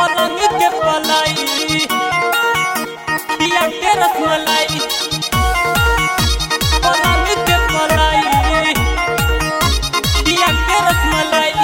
पलंग के पलाई पिया के रसमलाई पलंग के पलाई पिया के रसमलाई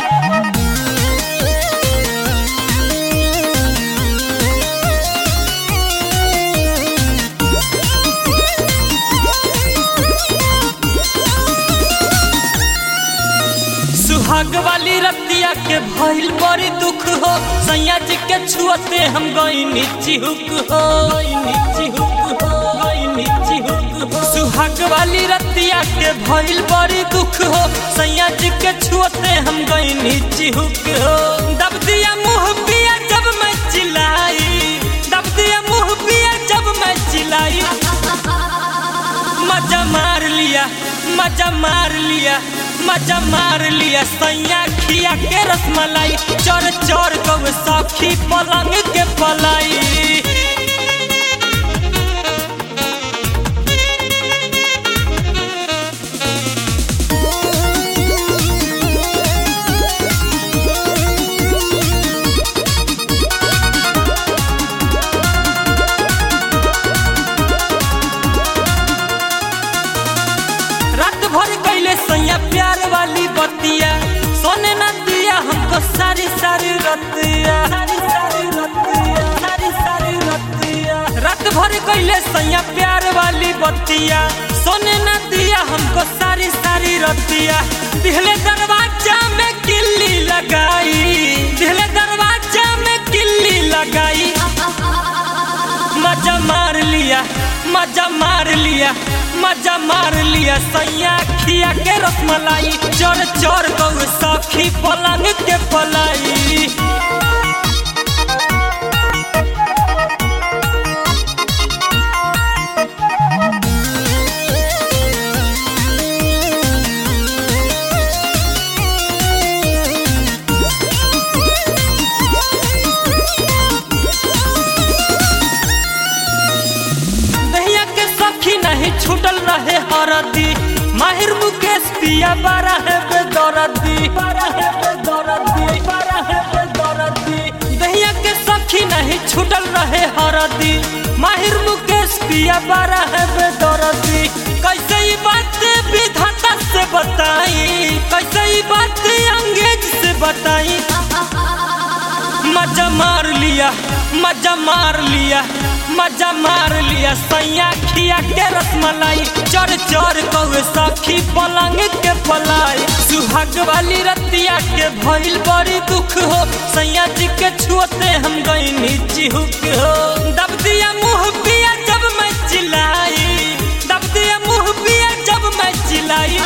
सुहाग वाली रतिया के भइल बड़ी दुख हो सैया जी के छुअते हम गईनी चिहुक हो गईनी चिहुक हो गईनी चिहुक हो सुहाग वाली रतिया के भइल बड़ी दुख हो सैया जी के छुअते हम गईनी चिहुक हो दब दिया मुंह पिया जब मैं चिल्लाई दब दिया मुंह पिया जब मैं चिल्लाई मजा मार लिया मजा मार लिया मजा मार लिया सैया खिया के रसमलाई चोर चोर कब सखी पलंग के पलाई रात भर कैले सैया प्यार वाली बतिया सोने न दिया हमको सारी सारी रतिया सारी सारी रतिया सारी सारी रतिया रात भर कैले सैया प्यार वाली बतिया सोने न दिया हमको सारी सारी रतिया दिहले दरवाजा में किल्ली लगाई दिहले दरवाजा में किल्ली लगाई मजा मार लिया मजा मार लिया मजा मार लिया सैया खिया के रसमलाई चोर चोर गौ सखी पलंग के पलाई दहिया के सखी नहीं छूटल रहे हरदी माहिर मुकेश पिया बारा है बेदरदी बारा है बेदरदी बारा है बेदरदी दहिया के सखी नहीं छूटल रहे हरदी माहिर मुकेश पिया बारा है बेदरदी कैसे ये बात विधाता से बताई कैसे ये बात अंग्रेज से बताई मजा मार लिया मजा मार लिया मजा मार लिया सैया खिया के रसमलाई चोर चोर कौए सखी पलंग के पलाई सुहाग वाली रतिया के भइल बड़ी दुख हो सैया जी के छुअते हम गईनी चिहुक हो दब दिया मुंह पिया जब मैं चिल्लाई दब दिया मुंह पिया जब मैं चिल्लाई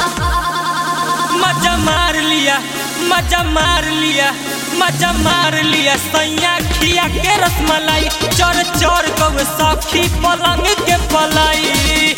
मजा मार लिया मजा मार लिया मजा मार लिया सैया खिया के रसमलाई चोर चोर कब सखी पलंग के पलाई